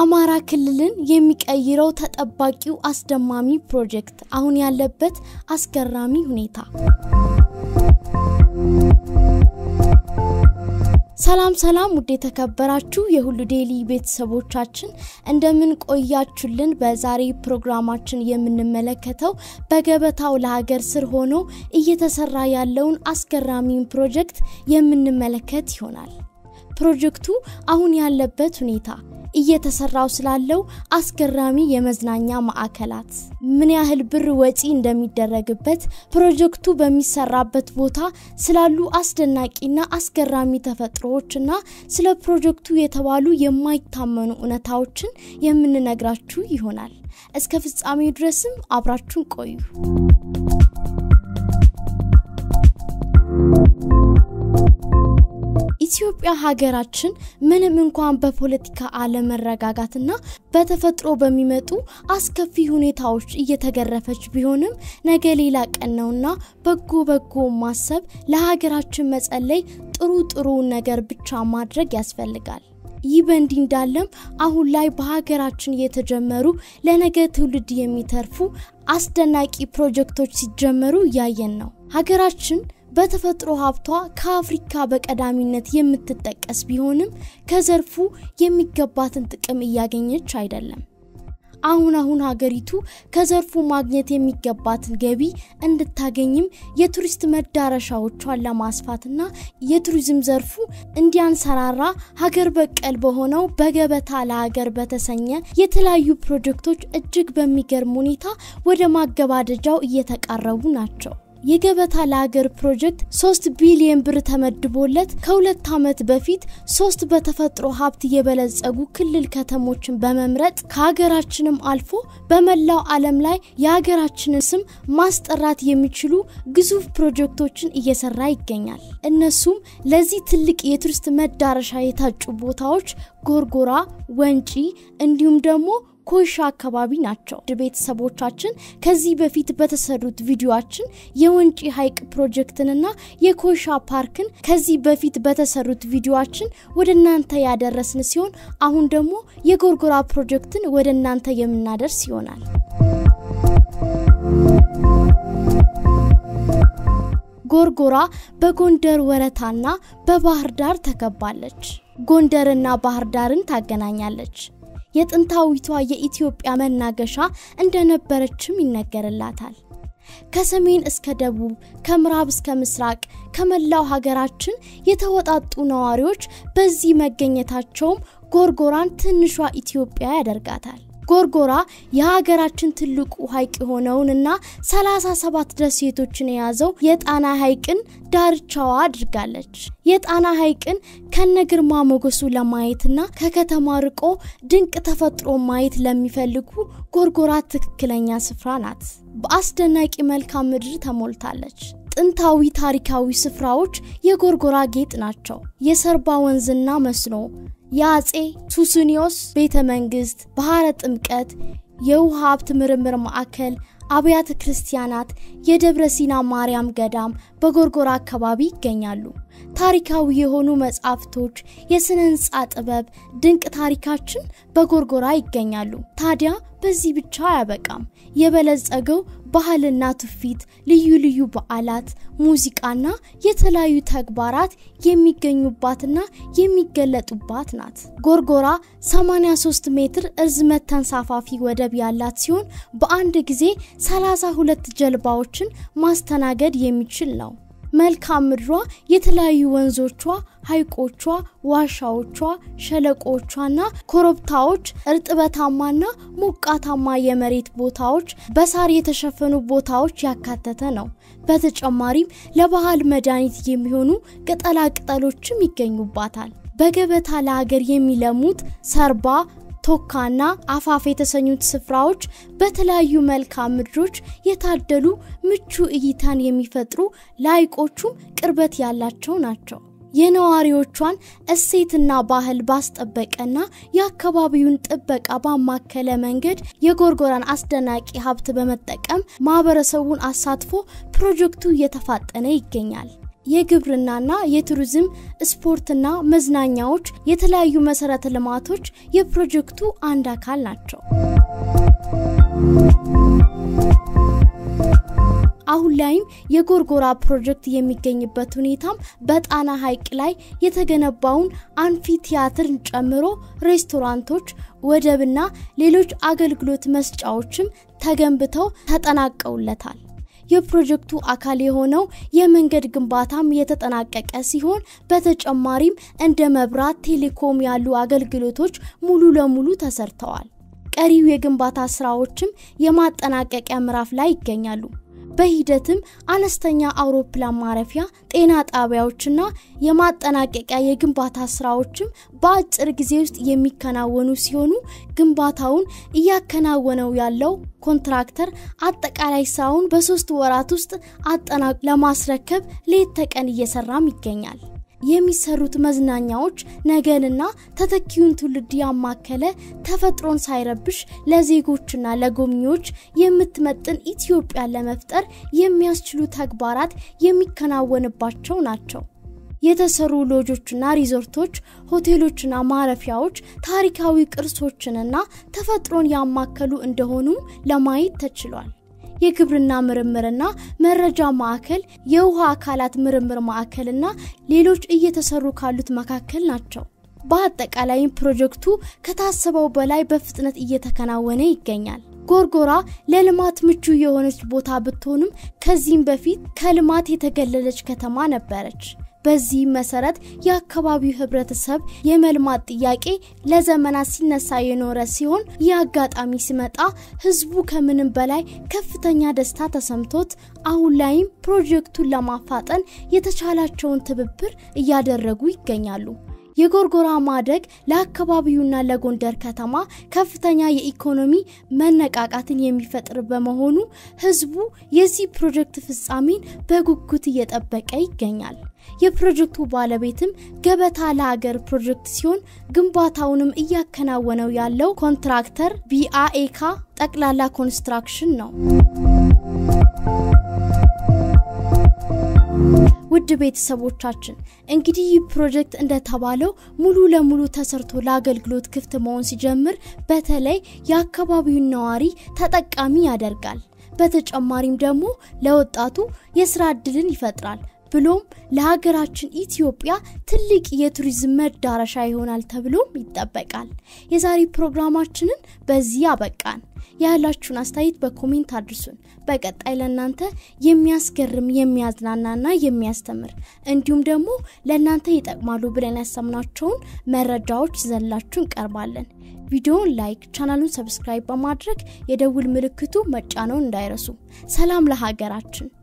አማራ ክልልን የሚቀይረው ተጠባቂው አስደማሚ ፕሮጀክት አሁን ያለበት አስገራሚ ሁኔታ። ሰላም ሰላም፣ ውድ የተከበራችሁ የሁሉ ዴይሊ ቤተሰቦቻችን እንደምን ቆያችሁልን? በዛሬ ፕሮግራማችን የምንመለከተው በገበታው ለሀገር ስር ሆኖ እየተሰራ ያለውን አስገራሚውን ፕሮጀክት የምንመለከት ይሆናል። ፕሮጀክቱ አሁን ያለበት ሁኔታ እየተሰራው ስላለው አስገራሚ የመዝናኛ ማዕከላት ምን ያህል ብር ወጪ እንደሚደረግበት ፕሮጀክቱ በሚሰራበት ቦታ ስላሉ አስደናቂና አስገራሚ ተፈጥሮዎችና ስለ ፕሮጀክቱ የተባሉ የማይታመኑ እውነታዎችን የምንነግራችሁ ይሆናል። እስከ ፍጻሜው ድረስም አብራችሁን ቆዩ። ኢትዮጵያ ሀገራችን ምንም እንኳን በፖለቲካ አለመረጋጋትና በተፈጥሮ በሚመጡ አስከፊ ሁኔታዎች እየተገረፈች ቢሆንም ነገ ሌላ ቀን ነውና በጎ በጎ ማሰብ፣ ለሀገራችን መጸለይ፣ ጥሩ ጥሩ ነገር ብቻ ማድረግ ያስፈልጋል። ይህ በእንዲህ እንዳለም አሁን ላይ በሀገራችን የተጀመሩ ለነገ ትውልድ የሚተርፉ አስደናቂ ፕሮጀክቶች ሲጀመሩ እያየን ነው። ሀገራችን በተፈጥሮ ሀብቷ ከአፍሪካ በቀዳሚነት የምትጠቀስ ቢሆንም ከዘርፉ የሚገባትን ጥቅም እያገኘች አይደለም። አሁን አሁን ሀገሪቱ ከዘርፉ ማግኘት የሚገባትን ገቢ እንድታገኝም የቱሪስት መዳረሻዎቿን ለማስፋትና የቱሪዝም ዘርፉ እንዲያንሰራራ ሀገር በቀል በሆነው በገበታ ለሀገር በተሰኘ የተለያዩ ፕሮጀክቶች እጅግ በሚገርም ሁኔታ ወደ ማገባደጃው እየተቃረቡ ናቸው። የገበታ ለሀገር ፕሮጀክት ሶስት ቢሊዮን ብር ተመድቦለት ከሁለት ዓመት በፊት ሶስት በተፈጥሮ ሀብት የበለጸጉ ክልል ከተሞችን በመምረጥ ከሀገራችንም አልፎ በመላው ዓለም ላይ የሀገራችንን ስም ማስጠራት የሚችሉ ግዙፍ ፕሮጀክቶችን እየሰራ ይገኛል። እነሱም ለዚህ ትልቅ የቱሪስት መዳረሻ የታጩ ቦታዎች ጎርጎራ፣ ወንጪ እንዲሁም ደግሞ ኮይሻ አካባቢ ናቸው። ቤተሰቦቻችን ከዚህ በፊት በተሰሩት ቪዲዮችን የወንጪ ሐይቅ ፕሮጀክትንና የኮይሻ ፓርክን ከዚህ በፊት በተሰሩት ቪዲዮችን ወደ እናንተ ያደረስን ሲሆን አሁን ደግሞ የጎርጎራ ፕሮጀክትን ወደ እናንተ የምናደርስ ይሆናል። ጎርጎራ በጎንደር ወረታና በባህር ዳር ተከባለች። ጎንደርና ባህር ዳርን ታገናኛለች። የጥንታዊቷ የኢትዮጵያ መናገሻ እንደነበረችም ይነገርላታል። ከሰሜን እስከ ደቡብ ከምዕራብ እስከ ምስራቅ ከመላው ሀገራችን የተወጣጡ ነዋሪዎች በዚህ መገኘታቸውም ጎርጎራን ትንሿ ኢትዮጵያ ያደርጋታል። ጎርጎራ የሀገራችን ትልቁ ሐይቅ የሆነውንና 37 ደሴቶችን የያዘው የጣና ሐይቅን ዳርቻዋ አድርጋለች። የጣና ሐይቅን ከነግርማ ሞገሱ ለማየትና ከከተማ ርቆ ድንቅ ተፈጥሮ ማየት ለሚፈልጉ ጎርጎራ ትክክለኛ ስፍራ ናት። በአስደናቂ መልክዓ ምድር ተሞልታለች። ጥንታዊ ታሪካዊ ስፍራዎች የጎርጎራ ጌጥ ናቸው። የሰርባ ወንዝና መስኖ የአጼ ሱስኒዮስ ቤተ መንግስት፣ ባህረ ጥምቀት፣ የውሃ ሀብት ምርምር ማዕከል፣ አብያተ ክርስቲያናት፣ የደብረ ሲና ማርያም ገዳም በጎርጎራ አካባቢ ይገኛሉ። ታሪካዊ የሆኑ መጻሕፍቶች፣ የስነ ህንፃ ጥበብ፣ ድንቅ ታሪካችን በጎርጎራ ይገኛሉ። ታዲያ በዚህ ብቻ አያበቃም። የበለጸገው ባህልና ትውፊት፣ ልዩ ልዩ በዓላት፣ ሙዚቃና የተለያዩ ተግባራት የሚገኙባትና የሚገለጡባት ናት። ጎርጎራ 83 ሜትር እርዝመት ተንሳፋፊ ወደብ ያላት ሲሆን በአንድ ጊዜ 32 ጀልባዎችን ማስተናገድ የሚችል ነው። መልክዓ ምድሯ የተለያዩ ወንዞቿ፣ ሐይቆቿ፣ ዋሻዎቿ፣ ሸለቆቿና ኮረብታዎች፣ እርጥበታማና ሞቃታማ የመሬት ቦታዎች፣ በሳር የተሸፈኑ ቦታዎች ያካተተ ነው። በተጨማሪም ለባህል መድኃኒት የሚሆኑ ቅጠላ ቅጠሎችም ይገኙባታል። በገበታ ለሀገር የሚለሙት ሰርባ ቶካና አፋፍ የተሰኙት ስፍራዎች በተለያዩ መልክዓ ምድሮች የታደሉ ምቹ እይታን የሚፈጥሩ ለሐይቆቹም ቅርበት ያላቸው ናቸው። የነዋሪዎቿን እሴትና ባህል ባስጠበቀና የአካባቢውን ጥበቃ ባማከለ መንገድ የጎርጎራን አስደናቂ ሀብት በመጠቀም ማህበረሰቡን አሳትፎ ፕሮጀክቱ እየተፋጠነ ይገኛል። የግብርናና የቱሪዝም ስፖርትና መዝናኛዎች፣ የተለያዩ መሰረተ ልማቶች የፕሮጀክቱ አንድ አካል ናቸው። አሁን ላይም የጎርጎራ ፕሮጀክት የሚገኝበት ሁኔታም በጣና ሐይቅ ላይ የተገነባውን አንፊ ቲያትርን ጨምሮ ሬስቶራንቶች፣ ወደብና ሌሎች አገልግሎት መስጫዎችም ተገንብተው ተጠናቀውለታል። የፕሮጀክቱ አካል የሆነው የመንገድ ግንባታም የተጠናቀቀ ሲሆን በተጨማሪም እንደ መብራት፣ ቴሌኮም ያሉ አገልግሎቶች ሙሉ ለሙሉ ተሰርተዋል። ቀሪው የግንባታ ስራዎችም የማጠናቀቂያ ምዕራፍ ላይ ይገኛሉ። በሂደትም አነስተኛ አውሮፕላን ማረፊያ፣ ጤና ጣቢያዎችና የማጠናቀቂያ የግንባታ ስራዎችም በአጭር ጊዜ ውስጥ የሚከናወኑ ሲሆኑ ግንባታውን እያከናወነው ያለው ኮንትራክተር አጠቃላይ ስራውን በሶስት ወራት ውስጥ አጠናቅ ለማስረከብ ሌት ተቀን እየሰራም ይገኛል። የሚሰሩት መዝናኛዎች ነገንና ተተኪውን ትውልድ ያማከለ ተፈጥሮን ሳይረብሽ ለዜጎችና ለጎብኚዎች የምትመጥን ኢትዮጵያን ለመፍጠር የሚያስችሉ ተግባራት የሚከናወንባቸው ናቸው። የተሰሩ ሎጆችና ሪዞርቶች፣ ሆቴሎችና ማረፊያዎች ታሪካዊ ቅርሶችንና ተፈጥሮን ያማከሉ እንደሆኑ ለማየት ተችሏል። የግብርና ምርምርና መረጃ ማዕከል፣ የውሃ አካላት ምርምር ማዕከልና ሌሎች እየተሰሩ ካሉት መካከል ናቸው። በአጠቃላይም ፕሮጀክቱ ከታሰበው በላይ በፍጥነት እየተከናወነ ይገኛል። ጎርጎራ ለልማት ምቹ የሆነች ቦታ ብትሆንም ከዚህም በፊት ከልማት የተገለለች ከተማ ነበረች። በዚህም መሰረት የአካባቢው ህብረተሰብ የመልማት ጥያቄ ለዘመናት ሲነሳ የኖረ ሲሆን ይህ አጋጣሚ ሲመጣ ህዝቡ ከምንም በላይ ከፍተኛ ደስታ ተሰምቶት አሁን ላይም ፕሮጀክቱን ለማፋጠን የተቻላቸውን ትብብር እያደረጉ ይገኛሉ። የጎርጎራ ማደግ ለአካባቢውና ለጎንደር ከተማ ከፍተኛ የኢኮኖሚ መነቃቃትን የሚፈጥር በመሆኑ ህዝቡ የዚህ ፕሮጀክት ፍጻሜን በጉጉት እየጠበቀ ይገኛል። የፕሮጀክቱ ባለቤትም ገበታ ለሀገር ፕሮጀክት ሲሆን ግንባታውንም እያከናወነው ያለው ኮንትራክተር ቢአኤካ ጠቅላላ ኮንስትራክሽን ነው። ውድ ቤተሰቦቻችን እንግዲህ ይህ ፕሮጀክት እንደተባለው ሙሉ ለሙሉ ተሰርቶ ለአገልግሎት ክፍት መሆን ሲጀምር በተለይ የአካባቢውን ነዋሪ ተጠቃሚ ያደርጋል። በተጨማሪም ደግሞ ለወጣቱ የስራ እድልን ይፈጥራል። ብሎም ለሀገራችን ኢትዮጵያ ትልቅ የቱሪዝም መዳረሻ ይሆናል ተብሎም ይጠበቃል። የዛሬ ፕሮግራማችንን በዚህ አበቃን። ያላችሁን አስተያየት በኮሜንት አድርሱን። በቀጣይ ለእናንተ የሚያስገርም የሚያዝናናና የሚያስተምር እንዲሁም ደግሞ ለእናንተ ይጠቅማሉ ብለን ያሰምናቸውን መረጃዎች ይዘንላችሁ እንቀርባለን። ቪዲዮውን ላይክ፣ ቻናሉን ሰብስክራይብ በማድረግ የደውል ምልክቱ መጫነውን እንዳይረሱ። ሰላም ለሀገራችን።